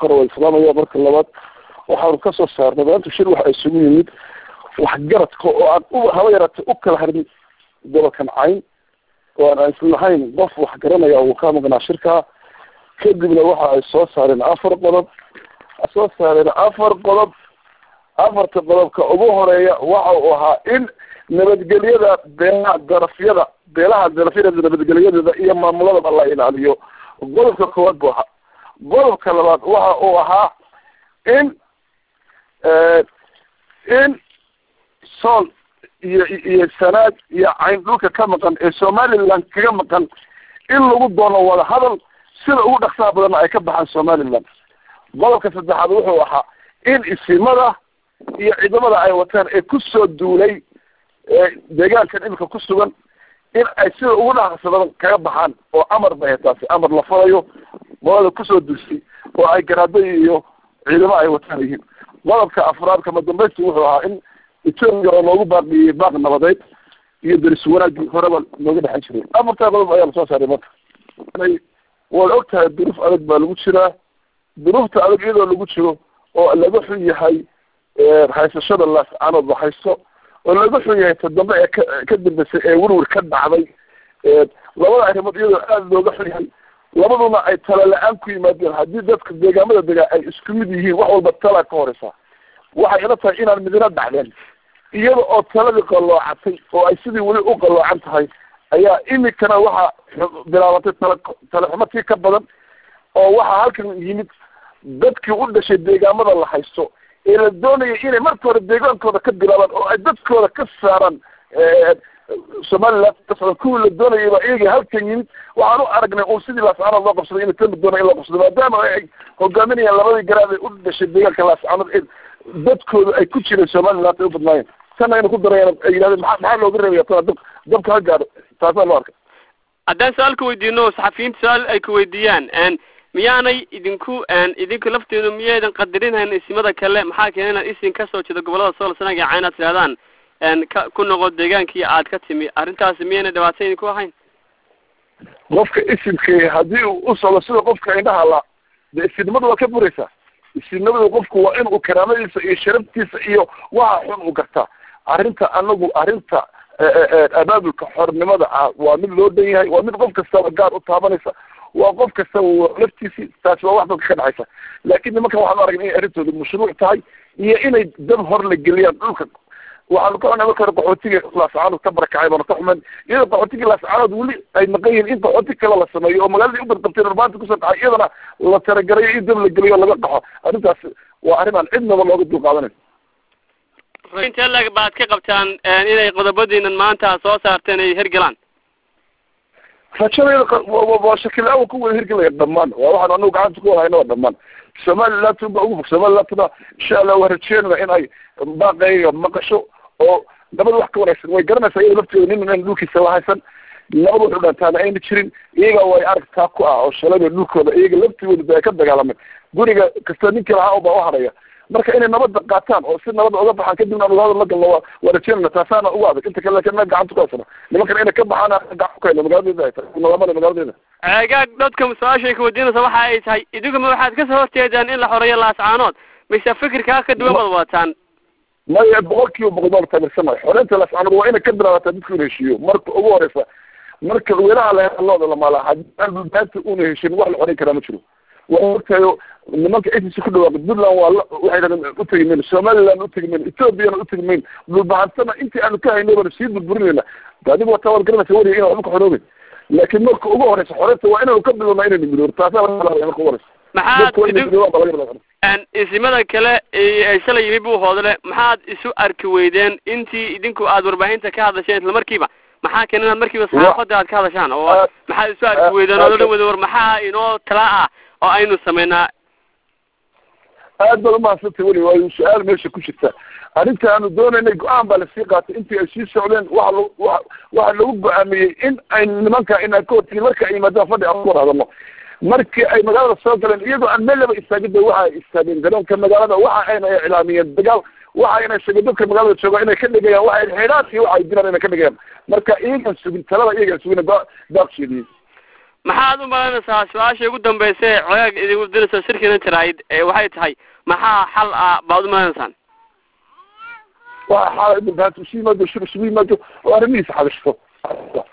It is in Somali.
marka hore waa islaamaya marka labaad waxaanu kasoo saarnay maanta shir waxa isugu yimid waxgaradka oo aan u haba yaratay u kala harin gobolkan cayn oo aan islahayn qof wax garanaya uu ka maqnaa shirkaa kadibna waxa ay soo saareen afar qodob soo saareen afar qodob afarta qodobka ugu horeeya waxa uu ahaa in nabadgelyada beelaha darafyada beelaha darafyada nabadgelyadeeda iyo maamuladaba la ilaaliyo qodobka koowaad buu ahaa qodobka labaad waxa uu ahaa in in sool iyo iyo sanaad iyo cayn dhulka ka maqan ee somaliland kaga maqan in lagu doono wada hadal sida ugu dhaksaha badanna ay ka baxaan somaliland qodobka saddexaad wuxuu ahaa in isimada iyo ciidamada ay wataan ee kusoo duulay deegaankan imika ku sugan in ay sida ugu dhaqsa badan kaga baxaan oo amar bay taasi amar la falayo qolada kusoo duulsay oo ay garaadada iyo ciidamo ay wataan yihiin qodobka afraad kama dambaysti wuxuu ahaa in etoobiya oo loogu baaqiyey baaq nabadeed iyo daris wanaagii horeba looga dhexan jiray afartaa qodob ayaa lasoo saaray marka waad og tahay duruuf adag baa lagu jiraa duruufta adag iyadoo lagu jiro oo laga xun yahay haysashada laascanood la haysto oo laga xun yahay toddoba ee ka ka dambeysay ee werwer ka dhacday labada arrimood iyadoo aada looga xun yahay labaduna ay tala la-aan ku yimaadeen haddii dadka deegaamada degaa ay isku mid yihiin wax walba talaa ka horeysaa waxay ila tahay inaan midina dhacdeen iyada oo taladii qalloocatay oo ay sidii weli u qalloocan tahay ayaa imikana waxa bilaabatay tala talaxumatii ka badan oo waxaa halkan yimid dadkii u dhashay deegaamada la haysto ee la doonaya inay marka hore deegaankooda ka bilaabaan oo ay dadkooda ka saaraan somaliland kasocda kuwii la doonayay baa iyagii halkan yimid waxaan u aragnay un sidii laascanood loo qabsaday in tami doona in loo qabsado maadaama ay hogaaminayaan labadii garaad ee u dhashay deegaanka laascanood ee dadkooda ay ku jireen somaliland ay u badnaayeen tan ayna ku darayaan ay yidhahdeen maa maxaa looga reebaya tana dab dabka ha gaadho taasaa loo arkay haddaan su-aal ka weydiino saxafiyiinta su-aal ay ka weydiiyaan miyaanay idinku idinku lafteedu miyaydan qadarinhayn isimada kale maxaa keena inaad isin kasoo jeedo gobolada sool sanaga caa inaad tirahdaan ka ku noqo deegaankii aad ka timi arrintaasi miyayna dhibaato idinku ahayn qofka isimka haddii uu u socdo sida qofka indhaha la de isimnimadu waa ka buraysaa isimnimadu qofku waa inuu karaamadiisa iyo sharaftiisa iyo waxa xun u gartaa arrinta anagu arrinta abaabulka xornimada ah waa mid loo dhan yahay waa mid qof kastaba gaar u taabanaysa waa qof kastaba laftiisi taasi waa wax dadka ka dhexaysa laakin nimankan waxaan aragnay inay arrintooda mashruuc tahay iyo inay dab hor la geliyaan dhulka waxaanu ka xunay marka hore qaxootiga laascaanood ka barakacay baanu ka xumayn iyadoo qaxootiga laascaanood weli ay maqan yihiin in qaxooti kale la sameeyo oo magaaladii u badqabteen urbaanta kusoo dhacay iyadana la talagarayo in dab la geliyo laga qaxo arrintaas waa arrin aan cidnaba looga dulqaadanayn intee lag baad ka qabtaan inay qodobadiinan maanta soo saarteen ay hergelaan rajadayda waa shakila-aan ku wada hirgelaya dhamaan waa waxaan anagu gacanta ku wada hayna waa dhamaan somaliland baa ugu fog somalilandna insha allah waa rajeynana in ay baaqeeyo maqasho oo nabad wax ka wanaagsan way garanaysaa iyada lafteeda nin in dhulkiisa la haysan nabad wuxuu dhantaana ayna jirin iyaga way aragtaa ku ah oo shalayba dhulkooda iyaga laftigooda ba ay ka dagaalameen guriga kasta ninkii lahaa baa u haraya marka inay nabadda qaataan oo si nabadda uga baxaan kadibna anu hadal la galno waa waa rajeynana taasaana ugu adag inta kale lakin na gacanta ku haysana nimankan inay ka baxaan gacan ku hayno magaaladeeda ay tahay nalamada magaaladeeda ceegaag dadka su-aashay ka weydiinaysa waxa ay tahay idinkuma waxaad kasoo horjeedaan in la xoreeyo laascaanood mise fikirkaa ka duwan baad wataan maya boqol kiiba boqol baan taageersanahay xoreynta laascaanood waa inay ka bilaabataa dadka una heshiiyo marka ugu horeysa marka weelaha la looda lamaala haddii aan dhulbaanta una heshin wax la xoreyn karaa ma jiro waa ogtahay nimanka agency ku dhawaaqay puntland waa la waxay dhahdeen utegi mayno somaliland utegi mayno ethoopiana utegi mayno dhulbahantana intii aanu ka hayno baanu sii burburinayna adigu wata waad garanaysa wariga inaan waxba ka xoroobin laakiin marka ugu horeysa xoreynta waa inaynu ka bilowna inaynu midoor taasaa marka ugu horeysa maxaad isimada kale shalay yimi buu hoodle maxaad isu arki weydeen intii idinku aad warbaahinta ka hadasheen isla markiiba maxaa keena inaad markiiba saxaafada aad ka hadashaan oo maxaad isu arki weydeen oo odhan weyda war maxaa inoo tala ah oo aynu sameynaa aad baad umahadsantay weli waayo su-aal meesha ku jirta arrinta aanu doonaynay go-aan baa lasii qaatay intii ay sii socdeen waxa l wa waxaa lagu go-aamiyey in ay nimanka inaan ka hortegi marka ay yimaadaan fadhi aan ku war hadalno markii ay magaalada soo galeen iyagoo aan meel laba istaagin ba waxa ay istaageen garoonka magaalada waxa ayna iclaamiyeen dagaal waxa ayna sheegeen dadka magaalada jooga inay ka dhigayaan waxa xidhaad iyo waxa ay diraan inay ka dhigayaan marka iyagan sugin talada iyagan sugin daaqsheediyey maxaad u malaynaysaa su-aasha ugu dambaysa ee cogaag idinku dinayso shirkiina jaraayid waxay tahay maxaa xal ah baad u maleynaysaan waa xaala ibn bahat isu yimaado shir isugu yimaado oo arrimihiisa xabishto